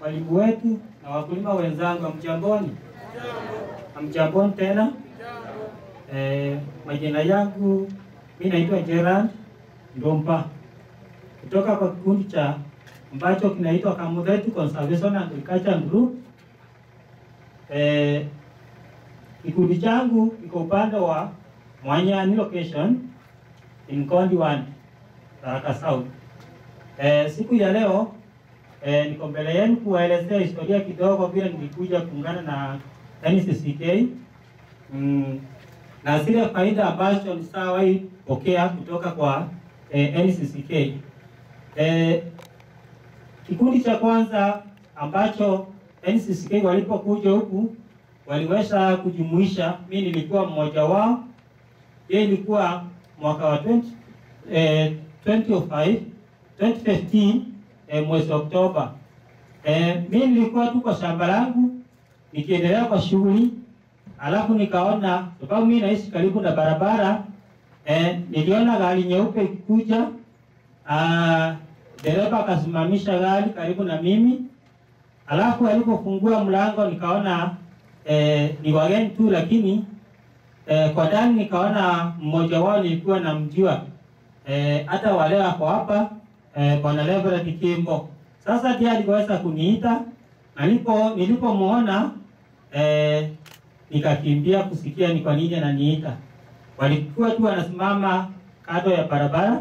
walimu wetu na wakulima wenzangu, hamjamboni? Hamjamboni tena. Eh, majina yangu mi naitwa Gerard Ndompa kutoka kwa kikundi cha ambacho kinaitwa Kamuthetu Conservation and Agriculture Group. Eh, kikundi changu kiko upande wa Mwanyani location in Kondi 1 Tharaka South. Eh, siku ya leo eh, niko mbele yenu kuwaelezea historia kidogo vile nilikuja kuungana na NCCK mm, na zile faida ambazo nishawahi pokea kutoka kwa eh, NCCK. Eh, kikundi cha kwanza ambacho NCCK walipokuja huku waliweza kujumuisha, mimi nilikuwa mmoja wao. Hiyo ilikuwa mwaka wa 20, eh, 2005 2015 eh, mwezi Oktoba. Eh, mimi nilikuwa tu kwa shamba langu nikiendelea kwa shughuli, alafu nikaona, sababu mimi naishi karibu na barabara eh, niliona gari nyeupe ikikuja. Ah, dereva akasimamisha gari karibu na mimi, alafu alipofungua mlango nikaona eh, ni wageni tu, lakini eh, kwa ndani nikaona mmoja wao nilikuwa namjua eh, hata wale wako hapa eh, bwana Reverend Kimbo. Sasa ndiye aliweza kuniita nilipo nilipomuona eh, nikakimbia kusikia ni kwa nini ananiita. Walikuwa tu wanasimama kando ya barabara,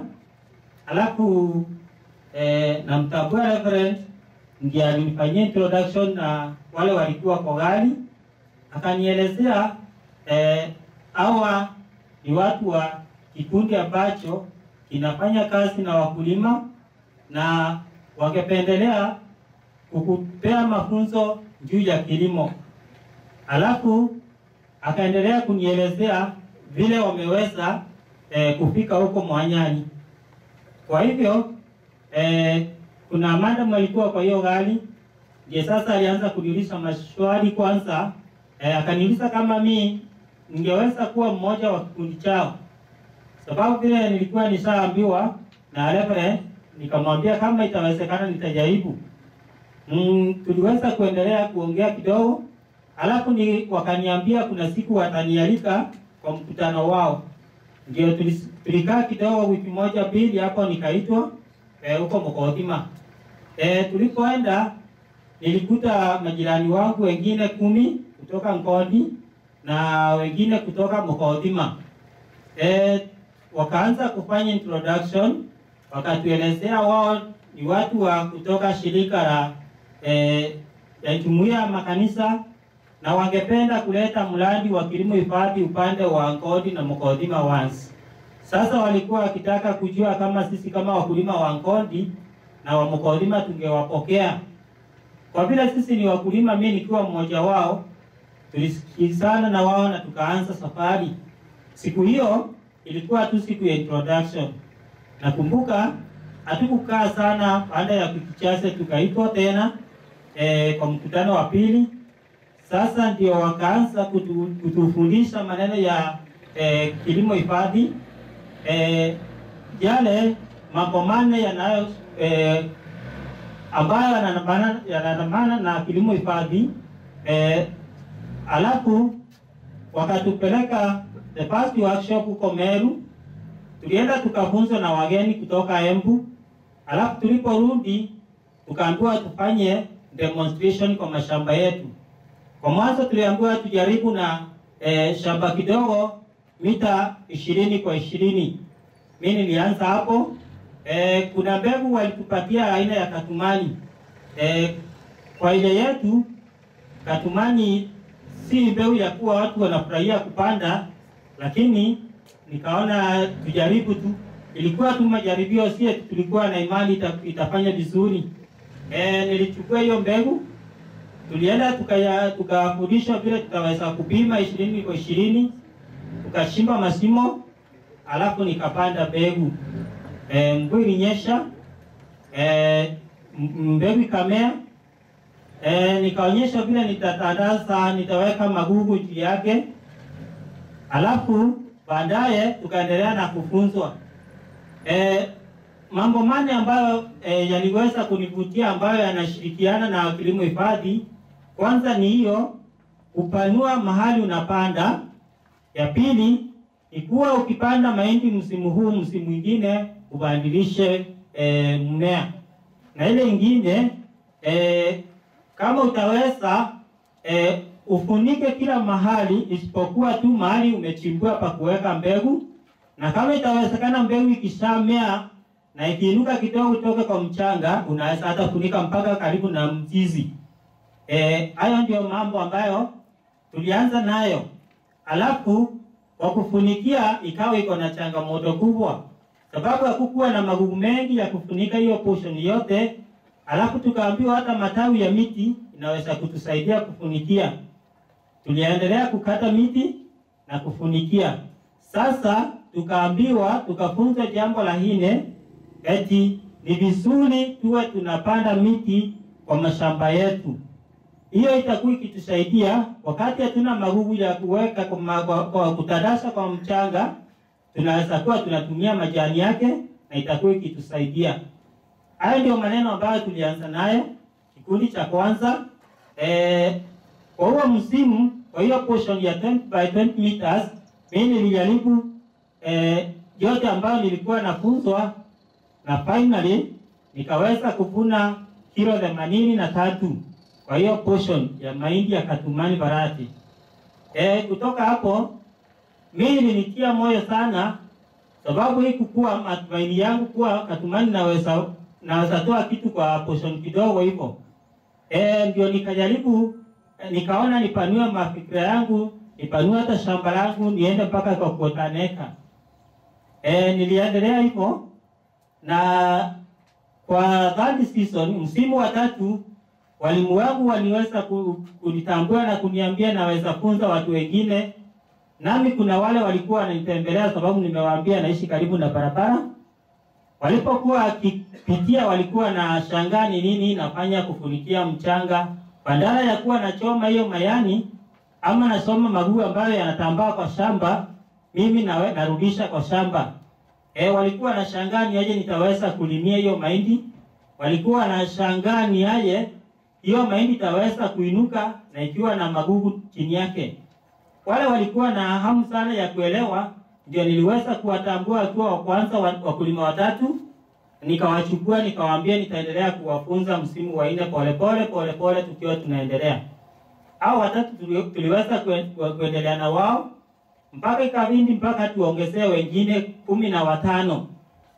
alafu eh, namtambua Reverend ndiye alinifanyia introduction na wale walikuwa kwa gari, akanielezea eh, hawa ni watu wa kikundi ambacho kinafanya kazi na wakulima na wangependelea kukupea mafunzo juu ya kilimo. Alafu akaendelea kunielezea vile wameweza eh, kufika huko Mwanyani. Kwa hivyo eh, kuna madam alikuwa kwa hiyo gari, ndiye sasa alianza kuniuliza maswali kwanza. Eh, akaniuliza kama mi ningeweza kuwa mmoja wa kikundi chao, sababu vile nilikuwa nishaambiwa na Reverend, nikamwambia kama itawezekana nitajaribu. Mm, tuliweza kuendelea kuongea kidogo, alafu ni wakaniambia kuna siku watanialika kwa mkutano wao. Ndio tulis- tulikaa kidogo, wiki moja mbili hapo, nikaitwa eh, huko Mokothima. Eh, tulipoenda nilikuta majirani wangu wengine kumi kutoka Nkondi na wengine kutoka Mokothima. Eh, wakaanza kufanya introduction, wakatuelezea wao ni watu wa kutoka shirika la eh, ya jumuiya ya makanisa na wangependa kuleta mradi wa kilimo hifadhi upande wa Nkodi na Mokothima once. Sasa walikuwa wakitaka kujua kama sisi kama wakulima wa Nkodi na wa Mokothima tungewapokea. Kwa vile sisi ni wakulima, mimi nikiwa mmoja wao, tulisikizana na wao na tukaanza safari. Siku hiyo ilikuwa tu siku ya introduction. Nakumbuka hatukukaa sana, baada ya wiki chache tukaitwa tena eh, kwa mkutano wa pili. Sasa ndio wakaanza kutu, kutufundisha maneno ya eh, kilimo hifadhi eh, yale mambo manne yanayo eh, ambayo yanandamana yanandamana na kilimo hifadhi eh, alafu wakatupeleka the first workshop huko Meru, tulienda tukafunzwa na wageni kutoka Embu, alafu tuliporudi tukaambiwa tufanye demonstration kwa mashamba yetu. Kwa mwanzo tuliambiwa tujaribu na eh, shamba kidogo mita ishirini kwa ishirini. Mimi nilianza hapo. Eh, kuna mbegu walitupatia aina ya katumani. Eh, kwa ile yetu katumani si mbegu ya kuwa watu wanafurahia kupanda, lakini nikaona tujaribu tu. Ilikuwa tu majaribio, sie tulikuwa na imani ita, itafanya vizuri. Eh, nilichukua hiyo mbegu tulienda tukaya- tukafundishwa vile tutaweza kupima ishirini kwa ishirini, tukashimba masimo, alafu nikapanda mbegu. E, mvua ilinyesha, e, mbegu ikamea. E, nikaonyesha vile nitatandaza, nitaweka magugu juu yake, alafu baadaye tukaendelea na kufunzwa. E, mambo mane ambayo e, yaliweza kunivutia ambayo yanashirikiana na kilimo hifadhi. Kwanza ni hiyo kupanua mahali unapanda. Ya pili ni kuwa ukipanda mahindi msimu huu, msimu mwingine ubadilishe e, mmea, na ile ingine e, kama utaweza e, ufunike kila mahali isipokuwa tu mahali umechimbua pa kuweka mbegu, na kama itawezekana mbegu ikishamea na ikiinuka kidogo kutoka kwa mchanga, unaweza hata funika mpaka karibu na mzizi. Eh, hayo ndio mambo ambayo tulianza nayo, alafu kwa kufunikia ikawa iko na changamoto kubwa, sababu hakukuwa na magugu mengi ya kufunika hiyo portion yote, alafu tukaambiwa hata matawi ya miti inaweza kutusaidia kufunikia. Tuliendelea kukata miti na kufunikia. Sasa tukaambiwa, tukafunzwa jambo la nne, eti ni vizuri tuwe tunapanda miti kwa mashamba yetu. Hiyo itakuwa ikitusaidia wakati hatuna magugu ya kuweka kwa, ma- kwa, kwa kutandasa kwa mchanga, tunaweza kuwa tunatumia majani yake na itakuwa ikitusaidia. Hayo ndio maneno ambayo tulianza nayo kikundi cha kwanza. Eh, kwa huo msimu, kwa hiyo portion ya 20 by 20 meters, mimi nilijaribu eh, yote ambayo nilikuwa nafunzwa na finally nikaweza kuvuna kilo themanini na tatu kwa hiyo portion ya mahindi ya Katumani Barati. E, kutoka hapo mimi nilitia moyo sana, sababu hii kukuwa matumaini yangu kuwa Katumani naweza naweza toa kitu kwa portion kidogo hivyo. E, ndio nikajaribu eh, nikaona nipanue mafikira yangu, nipanue hata shamba langu niende mpaka kwa kuotaneka. E, niliendelea hivyo na kwa third season, msimu wa tatu, walimu wangu waliweza ku- kunitambua na kuniambia naweza funza watu wengine, nami kuna wale walikuwa wananitembelea sababu nimewaambia naishi karibu na barabara. Walipokuwa wakipitia walikuwa na shangaa ni nini nafanya kufunikia mchanga, badala ya kuwa nachoma hiyo mayani ama nasoma magugu ambayo yanatambaa kwa shamba, mimi nawe, narudisha kwa shamba. E, walikuwa na shangaa ni aje nitaweza kulimia hiyo mahindi. Walikuwa na shangaa ni aje hiyo mahindi itaweza kuinuka na ikiwa na magugu chini yake. Wale walikuwa na hamu sana ya kuelewa, ndio niliweza kuwatambua wakiwa wa kwanza wa- wakulima watatu, nikawachukua nikawaambia nitaendelea kuwafunza msimu wa nne polepole polepole, tukiwa tunaendelea. Hao watatu tuli- tuliweza kue- kuendelea na wao mpaka ikabidi mpaka tuongezee wengine kumi na watano.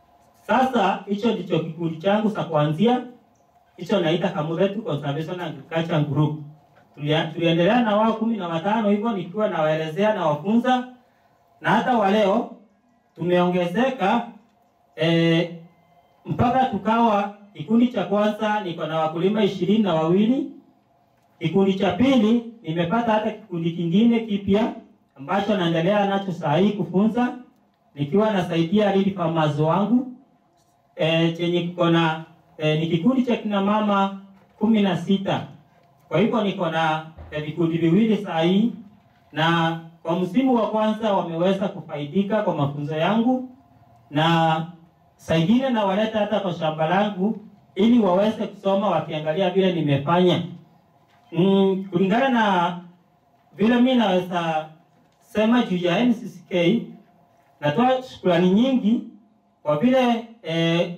Sasa hicho ndicho kikundi changu cha kuanzia, hicho naita Kamuretu Conservation Agriculture Group. Tulia- Tuliendelea na wao kumi na watano hivyo, nikiwa nawaelezea na wafunza, na hata wa leo tumeongezeka eh, mpaka tukawa kikundi cha kwanza niko na wakulima ishirini na wawili. Kikundi cha pili nimepata hata kikundi kingine kipya ambacho naendelea nacho saa hii kufunza nikiwa nasaidia lead farmers wangu e, chenye kiko na e, ni kikundi cha kina mama kumi na sita. Kwa hivyo niko na e, vikundi viwili saa hii, na kwa msimu wa kwanza wameweza kufaidika kwa mafunzo yangu, na saa ingine nawaleta hata kwa shamba langu ili waweze kusoma wakiangalia vile nimefanya. Mm, kulingana na vile mimi naweza sema juu ya NCCK, natoa shukrani nyingi kwa vile eh,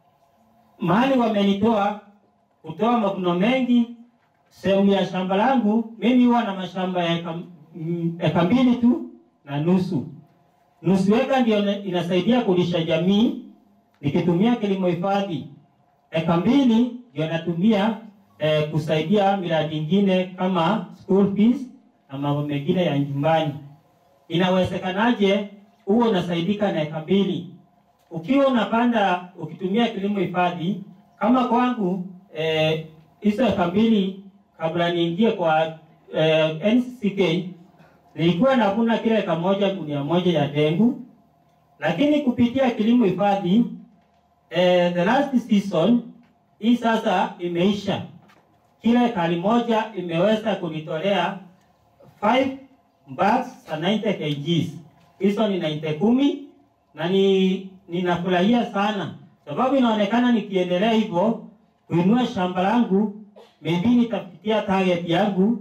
mahali wamenitoa kutoa mavuno mengi sehemu ya shamba langu. Mimi huwa na mashamba ya eka, mm, eka mbili tu na nusu. Nusu eka ndio ina- inasaidia kulisha jamii nikitumia kilimo hifadhi. Eka mbili ndio natumia eh, kusaidia miradi ingine kama school fees na mambo mengine ya nyumbani. Inawezekanaje huo unasaidika na eka mbili? Ukiwa unapanda ukitumia kilimo hifadhi kama kwangu eh, hizo eka mbili kabla niingie kwa eh, NCCK nilikuwa navuna kila eka moja gunia moja ya dengu, lakini kupitia kilimo hifadhi eh, the last season hii sasa imeisha, kila ekari moja imeweza kunitolea 5 bags za 90 kgs. Hizo ni 90 kumi na ni ninafurahia sana sababu inaonekana nikiendelea hivyo kuinua shamba langu, maybe nitafikia target yangu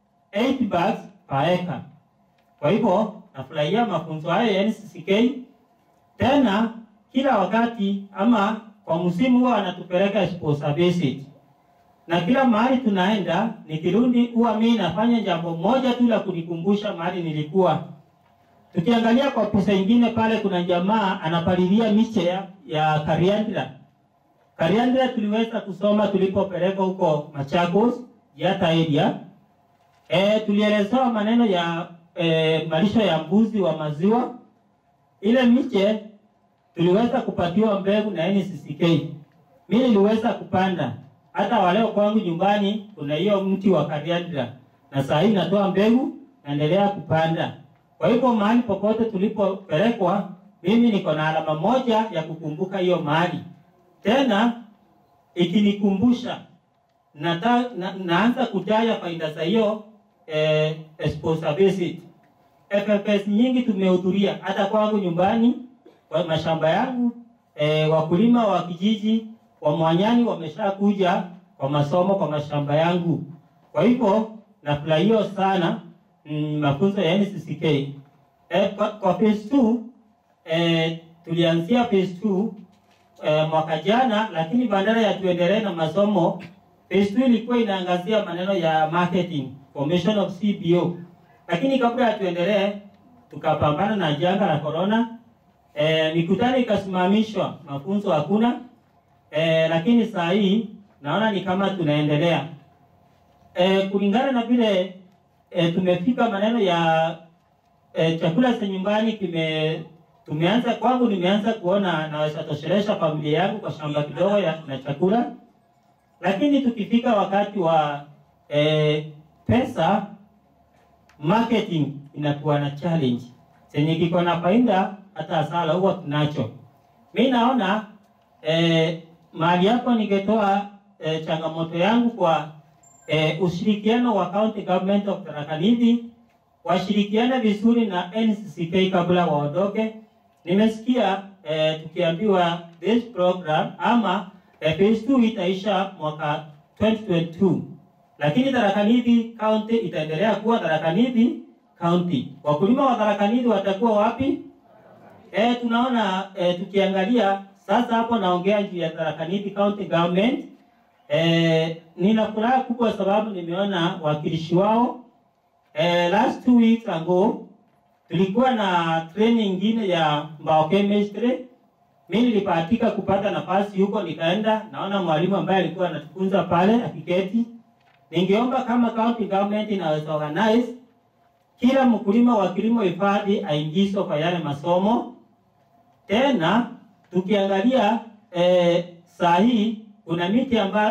8 bags per acre. Kwa hivyo nafurahia mafunzo hayo ya NCCK. Tena kila wakati ama kwa msimu huwa wanatupeleka sponsor visit, na kila mahali tunaenda, nikirudi huwa mimi nafanya jambo moja tu la kunikumbusha mahali nilikuwa. Tukiangalia kwa picha ingine pale, kuna jamaa anapalilia miche ya, ya kariandra. Kariandra tuliweza kusoma tulipopelekwa huko Machakos Yata area. E, tulielezewa maneno ya e, malisho ya mbuzi wa maziwa. Ile miche tuliweza kupatiwa mbegu na NCCK. Mimi niliweza kupanda hata waleo kwangu nyumbani kuna hiyo mti wa kariandra, na saa hii natoa mbegu, naendelea kupanda. Kwa hivyo mahali popote tulipopelekwa, mimi niko na alama moja ya kukumbuka hiyo mahali, tena ikinikumbusha nata, na, naanza kutaya faida za hiyo eh, sponsor visit. FFS nyingi tumehudhuria hata kwangu nyumbani kwa mashamba yangu eh, wakulima wa kijiji wa Mwanyani wameshakuja kwa masomo kwa mashamba yangu. Kwa hivyo nafurahia sana mm, mafunzo ya NCCK. Eh, kwa, kwa phase 2 eh, tulianzia phase 2 eh, mwaka jana, lakini badala ya tuendelee na masomo phase 2 ilikuwa inaangazia maneno ya marketing formation of CBO, lakini kabla ya tuendelee tukapambana na janga la corona. Eh, mikutano ikasimamishwa, mafunzo hakuna. Eh, lakini saa hii naona ni kama tunaendelea eh, kulingana na vile eh, tumefika maneno ya eh, chakula cha nyumbani kime tumeanza kwangu, nimeanza kuona naweza toshelesha familia yangu kwa shamba kidogo ya na chakula, lakini tukifika wakati wa eh, pesa marketing inakuwa na challenge chenye kiko na faida hata hasara huwa tunacho. Mi naona eh, mahali hapo ningetoa eh, changamoto yangu kwa eh, ushirikiano wa county government of Tharaka Nithi washirikiane vizuri na NCCK kabla waondoke. Nimesikia eh, tukiambiwa this program ama eh, phase 2 itaisha mwaka 2022 lakini Tharaka Nithi county itaendelea kuwa Tharaka Nithi county. Wakulima wa Tharaka Nithi watakuwa wapi? Eh, tunaona eh, tukiangalia sasa hapo naongea juu ya Tharaka Nithi county government. Eh, nina furaha kubwa sababu nimeona wakilishi wao eh, last two weeks ago tulikuwa na training nyingine ya biochemistry. Mimi nilipatika kupata nafasi huko, nikaenda naona mwalimu ambaye alikuwa anatufunza pale akiketi. Ningeomba kama county government inaweza organize kila mkulima wa kilimo hifadhi aingizwe kwa yale masomo. Tena tukiangalia eh, saa hii kuna miti ambayo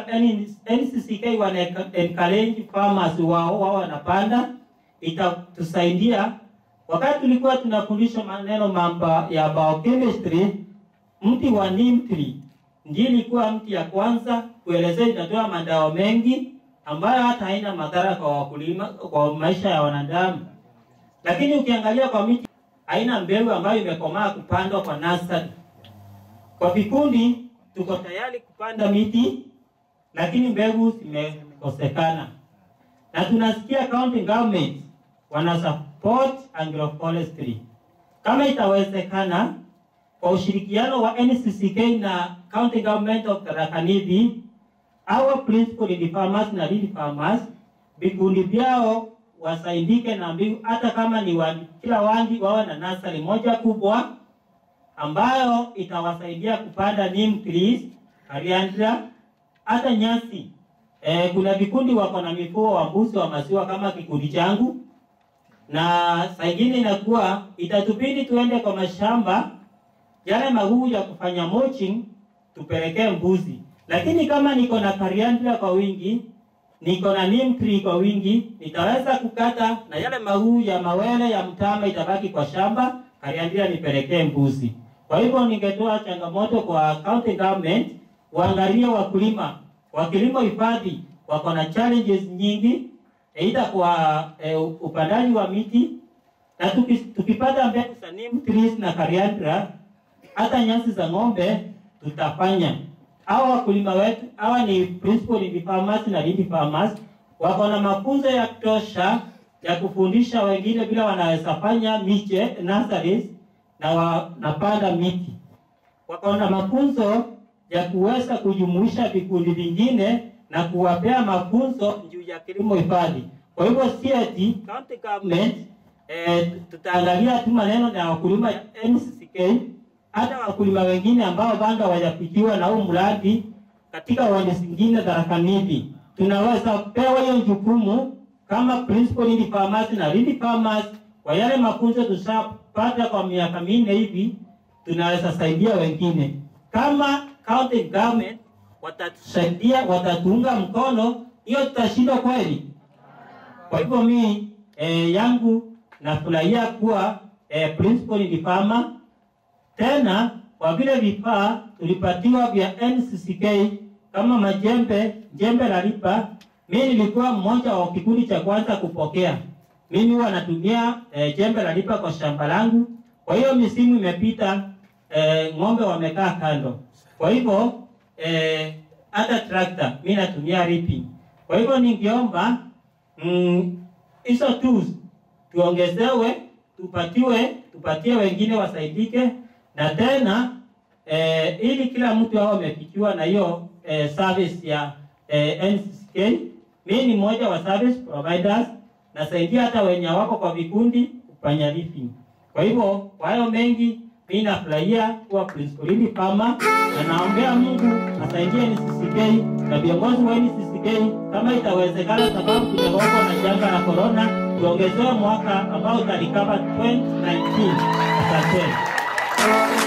NCCK wana encourage farmers wao wao wanapanda, itatusaidia. Wakati tulikuwa tunafundishwa maneno mambo ya biochemistry, mti wa neem tree ndiyo ilikuwa mti ya kwanza kuelezea, inatoa madawa mengi ambayo hata haina madhara kwa wakulima, kwa maisha ya wanadamu. Lakini ukiangalia kwa miti haina mbegu ambayo imekomaa kupandwa kwa nursery. Kwa vikundi tuko tayari kupanda miti, lakini mbegu zimekosekana, na tunasikia county government wana support agroforestry. Kama itawezekana, kwa ushirikiano wa NCCK na county government of Tharaka Nithi, our principal ni farmers na real farmers, vikundi vyao wasaidike na mbegu, hata kama ni wa, kila wandi wawe na nasari moja kubwa ambayo itawasaidia kupanda neem trees, coriander, hata nyasi. E, kuna vikundi wako na mifugo wa mbuzi wa maziwa kama kikundi changu, na saa ingine inakuwa itatubidi tuende kwa mashamba yale maguu ya kufanya mulching tupelekee mbuzi, lakini kama niko na coriander kwa wingi niko na neem tree kwa wingi, nitaweza kukata na yale maguu ya mawele ya mtama itabaki kwa shamba, coriander nipelekee mbuzi. Kwa hivyo ningetoa changamoto kwa county government waangalie wakulima wa kilimo hifadhi wako na challenges nyingi, aidha kwa e, upandaji wa miti na tuki, tukipata mbegu za neem trees na coriander, hata nyasi za ng'ombe tutafanya. Hawa wakulima wetu hawa ni principal lead farmers na lead farmers wako na mafunzo ya kutosha ya kufundisha wengine vile wanaweza fanya miche nurseries na wanapanda miti. Wako na mafunzo ya kuweza kujumuisha vikundi vingine na kuwapea mafunzo juu ya kilimo hifadhi. Kwa hivyo si eti county government eh, tutaangalia tu maneno ya wakulima ya NCCK, hata wakulima wengine ambao bado hawajafikiwa na huu mradi katika wadi zingine za Rakanithi, tunaweza pewa hiyo jukumu kama principal lead farmers na lead farmers. Kwa yale mafunzo tushapata kwa miaka minne hivi, tunaweza saidia wengine kama county government watatusaidia, watatuunga mkono, hiyo tutashinda kweli? Kwa hivyo mi eh, yangu nafurahia kuwa eh, principal lead farmer. Tena kwa vile vifaa tulipatiwa vya NCCK kama majembe, jembe la lipa, mimi nilikuwa mmoja wa kikundi cha kwanza kupokea. Mimi huwa natumia eh, jembe la lipa kwa shamba langu. Kwa hiyo misimu imepita, eh, ng'ombe wamekaa kando. Kwa hivyo eh, hata trakta mimi natumia ripping. Kwa hivyo ningeomba hizo mm, tools tuongezewe, tupatiwe, tupatie wengine wasaidike, na tena eh, ili kila mtu awe amefikiwa na hiyo eh, service ya eh, NCCK. Mimi ni mmoja wa service providers, nasaidia hata wenye wako kwa vikundi kufanya ripping. Kwa hivyo kwa hayo mengi mimi nafurahia kuwa principal lead farmer na naombea Mungu asaidie NCCK na viongozi wa NCCK kama itawezekana, sababu tumegongwa na janga la corona, tuongezewe mwaka ambao utalikava 2019. Asante.